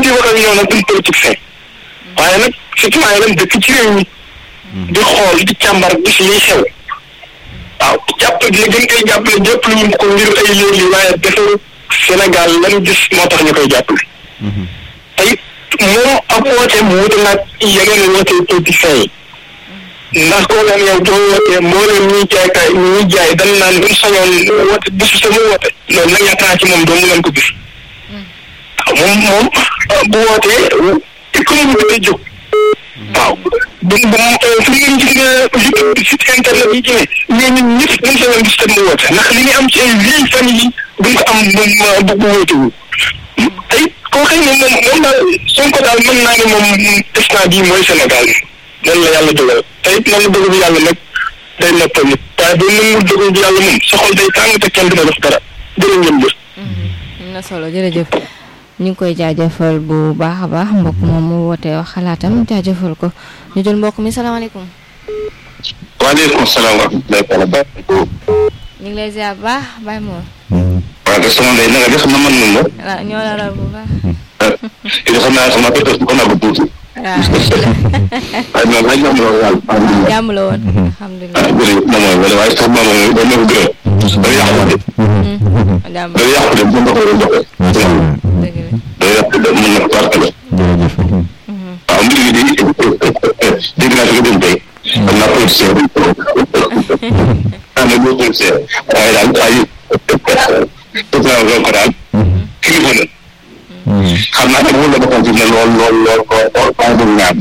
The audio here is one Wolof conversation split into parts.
di wax ak ñoom nag duñ politicien waaye nag citoyen lañ dëkk ci réew mi di xool di càmbar gis liy xew waaw jàpp li gën koy jàppale jàppale ñu ko ngir ay léegi waaye defaru Sénégal lan gis moo tax ñu koy jàppale te it moom ab woote mu wuute nag yeneen woote politiciens yi ndax koo xam yow doo wootee mboolem ñuy jaay kay ñuy jaay dañ naan buñ sañoon woote bisu sama woote loolu nag yaakaar naa ci moom doo mu leen ko gis moom moom bu wootee économie bi day jóg waaw bu bu fu ngeen gis nga YouTube site internet yi ci ne mais ñun ñëpp buñ sañoon gis tam mu woote ndax li ñu am ci ay vieille famille yi duñ ko am bu bu wóotewu ay koo xëy ne moom moom daal Sonko daal mën naa ne moom instant bii mooy Sénégal loolu la yàlla dogal te it nangu dogal bi yàlla nag day noppal nit waaye boo nangu dogal bi yàlla moom sa xol day tàng te kenn dina def dara jërë ngeen jëf. am na solo jërëjëf ñu ngi koy jaajëfal bu baax a baax mbokk moom mu wootee wax xalaatam jaajëfal ko ñu jël mbokk mi salaamaaleykum. waaleykum salaam wa rahmatulah. ñu ngi lay ziar bu baax Baye Mor. waaw te sama ndey na nga def na mën nañ la. waaw ñoo la raw bu baax. it xam naa sama pété ko naa ko tuuti. waaw waaye moom ay jàmm la woon yàlla. jàmm la woon ah alhamdulilah. jërëjëf moom mooy wala waaye sax moom mooy ba nekk gërëm. day yàqu de. jàmm day yàqu de bu ma ko doon joxe. dëgg la. day yàqu de mën na ko barke la. jërëjëf waaw mbir mi di dégg naa fi nga dem tey. xam naa politicien bi. ah mais boo politicien waaye daal waaye tout ça ko daal. kilifa la. xam naa ne wóor la boppam fi mu ne lool lool lool ko waaye boobu ñaar.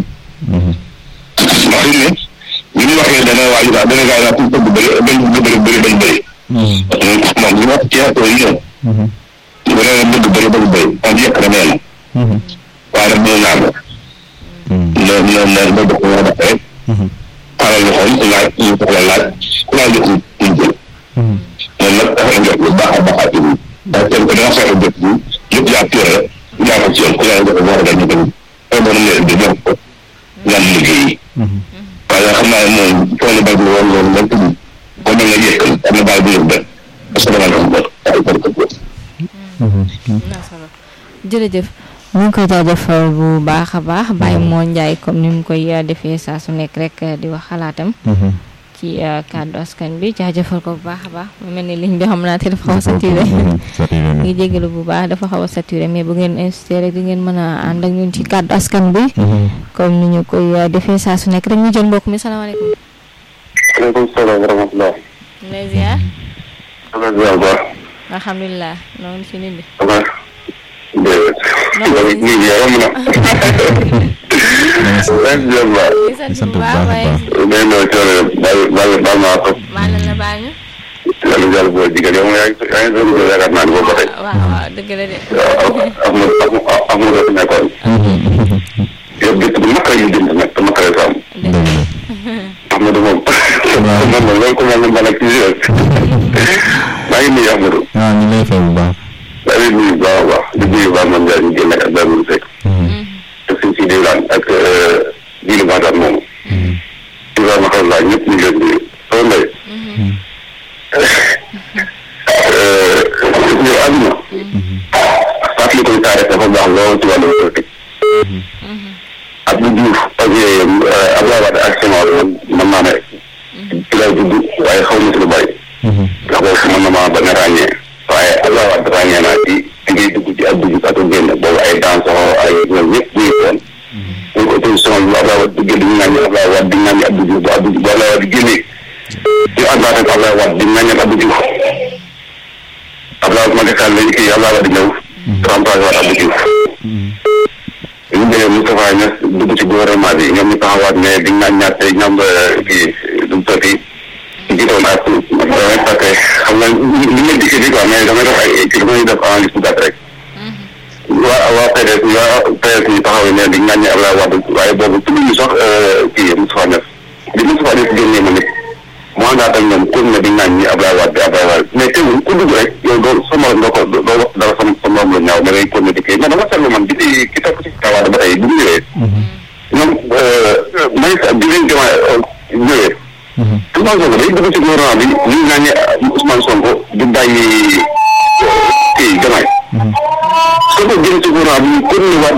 ndax fi mu ne li ñu waxee dana waaju daal dana gaay naa pour bëgg bëri bañ bëgg bëri bëri bañ bëri. moom li wax ci affaire yi ñoom. bu dee bëgg bëri bëgg bëri on dit que nee na. waaye nag mënu naa ko. na na na ba dox war a dox rek. xaaral ñu xool laaj ñu soxla laaj ku laaj jox ñu ñu jël. moom nag dafa njort lu baax a baax a tudd. ndax kenn ku ne nga fexe jot bi yëpp yaa pire rek yaa ko ci yoon ku laaj jox war a dal ñu tamit. xëy na ne di jox ko ñaan liggéey. waaye xam naa ne moom toolu bay bi woon loolu lépp bi boo mel ne yëkkal am na baal bu ñu def parce que dama ko bot ay bor ko bot. am na solo jërëjëf ñu ngi koy jaajëfal bu baax a baax Baye Mor Ndiaye comme ni mu koy uh, defee saa su nekk rek uh, di wax xalaatam ci uh, kàddu askan bi jaajëfal ko bu baax a baax mu mel ni ligne bi xam naa te dafa xaw a saturé ngi jégalu bu baax dafa xaw a saturé mais bu ngeen insisté rek di ngeen mën a ànd ak ñun ci kàddu askan bi comme ni ñu koy defee saa su nekk rek ñu jël mbokk mi salaamaaleykum aleykum salaam wa rahmatulah. ñu lay ziar dama ziar bu baax. alhamdulilah noonu ci nit bi dama déedéet. loolu ñu ngi yomb na. ren ziar bu baax. di sant bu baax waaye day noo coono baal baal baal maa ko. maa la baal ñu yàlla jàll boo jigéen yow yaa ngi yaa ngi doon ko yaakaar naa ne boo ko tey. waaw waaw dëgg la de waaw am na am na am na nekkoon. yow gëstu bu naqaree ñu jënd nag te naqaree ko am. Amadou moom. moom moom loolu ko moom man ak ci maa ngi nuyu Amadou. waaw ñu lay fay bu baax maa ngi nuyu bu baax a baax di nuyu baax man Ndiaye ñu génn ak Abdoulaye Seck. te suñ si diwaan ak jiilu Matar moomu. Ibrahima xam naa ñëpp ñu ngi leen di soo mbay. ñu àdduna. fàttali ko taarix dafa baax lool ci wàllu politique. Abdou Diouf ak Abdoulaye Wade ak Senghor man naa ne ci lay judd waaye xaw ma si lu bëri. ndax boobu mën na maa bañ a ràññee. waaye Abdoulaye Wade ràññee naa ci ci ngay dugg ci Abdou Diouf ak génn boobu ay dansoo ay ñoom ñëpp ñu ngi woon. ñu ko opposition bi Abdoulaye Wade duggee dañu naan Abdoulaye Wade di naan Abdou Diouf bu Abdou bu Abdoulaye Wade génnee ñu àndaat ak Abdoulaye Wade di naan Abdou Diouf Abdoulaye Macky Sall lañu kii Abdoulaye Wade ñëw remplacé waat Abdou Diouf ñu demee Moustapha Niass dugg ci gouvernement bi ñoom ñu taxawaat ne di naan ñaar tey ñoom kii du mu sotti jiitoon ak damay fàtte xam nga li ma dikkee bi quoi mais damay def ay kii damay def analyse bu gàtt rek waa waa PDS waa PDS ñu taxaw ne di naan Abdoulaye Wade waaye boobu tudd ñu sax kii Moustapha Niass di Moustapha Niass génnee ma nit mu àndaat ak ñoom pour ne di naan ñi Abdoulaye Wade Abdoulaye Wade mais teewul ku dugg rek yow doo sa morom doo ko doo wax dara sa sa morom la ñaaw da ngay continuer di kii mais dama seetlu man bi di ki topp ci kawaade ba tey bu ñu ñëwee ñoom may sa bi leen jama ñëwee Ousmane Sonko day dugg ci gouvernement bi ñu naan ne Ousmane Sonko du bàyyi kii jamaay soo ko jëlee ci gouvernement bi continuer waat